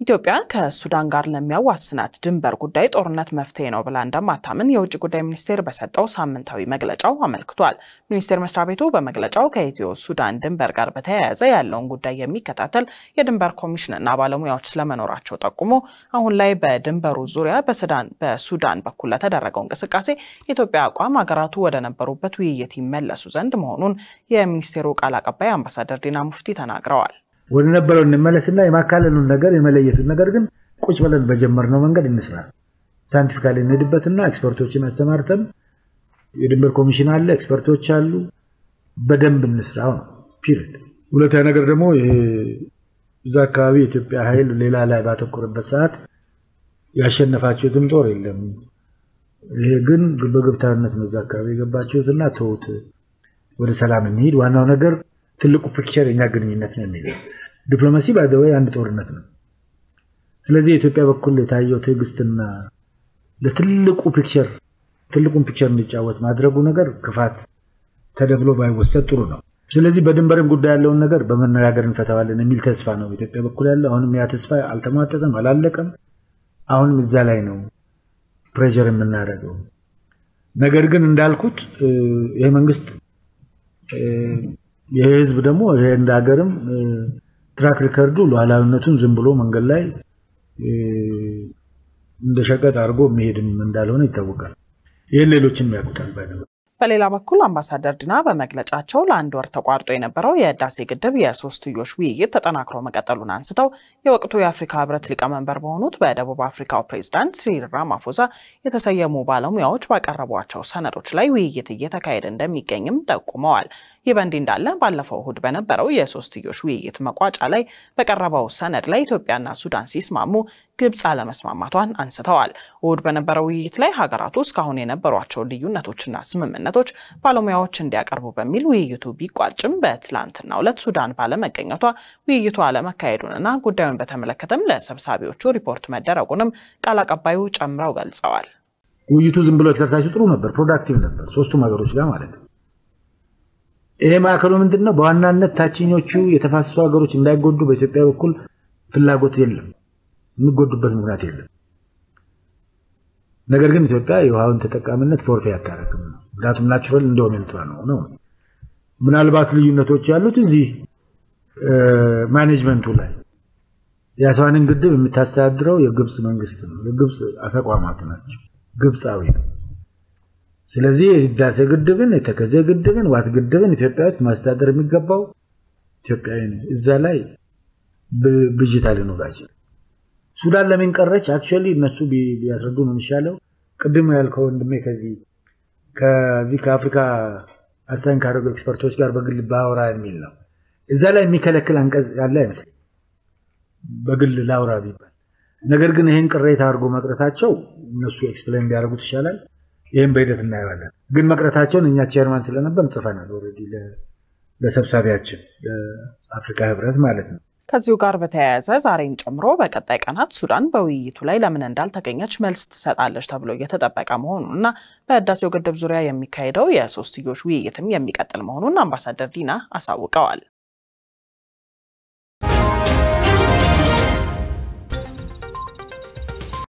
ኢትዮጵያ ከሱዳን ጋር ለሚያዋስናት ድንበር ጉዳይ ጦርነት መፍትሄ ነው ብላ እንደማታምን የውጭ ጉዳይ ሚኒስቴር በሰጠው ሳምንታዊ መግለጫው አመልክቷል። ሚኒስቴር መስሪያ ቤቱ በመግለጫው ከኢትዮ ሱዳን ድንበር ጋር በተያያዘ ያለውን ጉዳይ የሚከታተል የድንበር ኮሚሽንና ባለሙያዎች ስለመኖራቸው ጠቁሞ አሁን ላይ በድንበሩ ዙሪያ በሱዳን በኩል ለተደረገው እንቅስቃሴ የኢትዮጵያ አቋም ሀገራቱ ወደ ነበሩበት ውይይት ይመለሱ ዘንድ መሆኑን የሚኒስቴሩ ቃል አቀባይ አምባሳደር ዲና ሙፍቲ ተናግረዋል። ወደ ነበረው እንመለስና የማካለሉን ነገር የመለየቱን ነገር ግን ቁጭ ብለን በጀመርነው መንገድ እንስራ። ሳይንቲፊካሊ እንሄድበትና ኤክስፐርቶችን አሰማርተን የድንበር ኮሚሽን አለ፣ ኤክስፐርቶች አሉ፣ በደንብ እንስራ ነው ፒሪድ። ሁለተኛ ነገር ደግሞ ይሄ እዛ አካባቢ የኢትዮጵያ ኃይል ሌላ ላይ ባተኮረበት ሰዓት ያሸነፋችሁትም ጦር የለም። ይሄ ግን በግብታዊነት ነው እዛ አካባቢ የገባችሁትና ተውት፣ ወደ ሰላም እንሂድ። ዋናው ነገር ትልቁ ፒክቸር የኛ ግንኙነት ነው የሚለው ዲፕሎማሲ ባይዘወይ አንድ ጦርነት ነው። ስለዚህ የኢትዮጵያ በኩል የታየው ትዕግስትና ለትልቁ ፒክቸር ትልቁን ፒክቸር እንዲጫወት ማድረጉ ነገር ክፋት ተደብሎ ባይወሰድ ጥሩ ነው። ስለዚህ በድንበርም ጉዳይ ያለውን ነገር በመነጋገር እንፈታዋለን የሚል ተስፋ ነው በኢትዮጵያ በኩል ያለው። አሁንም ያ ተስፋ አልተሟጠጠም፣ አላለቀም። አሁንም እዛ ላይ ነው ፕሬዠር የምናደርገው። ነገር ግን እንዳልኩት ይሄ መንግስት ይሄ ህዝብ ደግሞ ይሄ እንደ ሀገርም ትራክ ሪከርዱ ሉዓላዊነቱን ዝም ብሎ መንገድ ላይ እንደ ሸቀጥ አድርጎ የሚሄድም እንዳልሆነ ይታወቃል። ይህን ሌሎችም ያውቁታል። ባይ በሌላ በኩል አምባሳደር ዲና በመግለጫቸው ለአንድ ወር ተቋርጦ የነበረው የህዳሴ ግድብ የሶስትዮሽ ውይይት ተጠናክሮ መቀጠሉን አንስተው የወቅቱ የአፍሪካ ህብረት ሊቀመንበር በሆኑት በደቡብ አፍሪካው ፕሬዚዳንት ሲሪል ራማፎዛ የተሰየሙ ባለሙያዎች ባቀረቧቸው ሰነዶች ላይ ውይይት እየተካሄደ እንደሚገኝም ጠቁመዋል። ይህ በእንዲህ እንዳለ ባለፈው እሁድ በነበረው የሶስትዮሽ ውይይት መቋጫ ላይ በቀረበው ሰነድ ላይ ኢትዮጵያና ሱዳን ሲስማሙ ግብፅ አለመስማማቷን አንስተዋል። እሁድ በነበረው ውይይት ላይ ሀገራቱ እስካሁን የነበሯቸውን ልዩነቶችና ስምምነቶች ባለሙያዎች እንዲያቀርቡ በሚል ውይይቱ ቢቋጭም በትላንትናው ዕለት ሱዳን ባለመገኘቷ ውይይቱ አለመካሄዱንና ጉዳዩን በተመለከተም ለሰብሳቢዎቹ ሪፖርት መደረጉንም ቃል አቀባዩ ጨምረው ገልጸዋል። ውይይቱ ዝም ብሎ ኤክሰርሳይዙ ጥሩ ነበር፣ ፕሮዳክቲቭ ነበር፣ ሶስቱም ሀገሮች ጋር ማለት ነው። ይሄ ማዕከሉ ምንድን ነው? በዋናነት ታችኞቹ የተፋሰሱ ሀገሮች እንዳይጎዱ በኢትዮጵያ በኩል ፍላጎት የለም፣ የሚጎዱበት ምክንያት የለም። ነገር ግን ኢትዮጵያ የውሃውን ተጠቃሚነት ፎርፌ አታረግም ነው። ምክንያቱም ናቹራል ኢንዶሜንቷ ነው ነው። ምናልባት ልዩነቶች ያሉት እዚህ ማኔጅመንቱ ላይ የአስዋንን ግድብ የምታስተዳድረው የግብፅ መንግስት ነው። የግብፅ ተቋማት ናቸው። ግብፃዊ ነው። ስለዚህ የህዳሴ ግድብን የተከዜ ግድብን ዋት ግድብን ኢትዮጵያ ውስጥ ማስተዳደር የሚገባው ኢትዮጵያዊ ነው። እዛ ላይ ብዥታ ሊኖራቸው ሱዳን ለምን ቀረች? አክቹዋሊ እነሱ ቢያስረዱ ነው የሚሻለው። ቅድም ያልከው ወንድሜ ከዚህ ከዚህ ከአፍሪካ አሳኝ ካደረጉ ኤክስፐርቶች ጋር በግል ባወራ የሚል ነው። እዛ ላይ የሚከለክል አንቀጽ ያለ አይመስለኝ በግል ላውራ ቢባል። ነገር ግን ይህን ቅሬታ አድርጎ መቅረታቸው እነሱ ኤክስፕሌን ቢያደርጉት ይሻላል። ይህም በሂደት እናየዋለን። ግን መቅረታቸውን እኛ ቼርማን ስለነበር ጽፈናል ኦልሬዲ ለሰብሳቢያችን ለአፍሪካ ህብረት ማለት ነው። ከዚሁ ጋር በተያያዘ ዛሬን ጨምሮ በቀጣይ ቀናት ሱዳን በውይይቱ ላይ ለምን እንዳልተገኘች መልስ ትሰጣለች ተብሎ እየተጠበቀ መሆኑን እና በህዳሴው ግድብ ዙሪያ የሚካሄደው የሶስትዮሽ ውይይትም የሚቀጥል መሆኑን አምባሳደር ዲና አሳውቀዋል።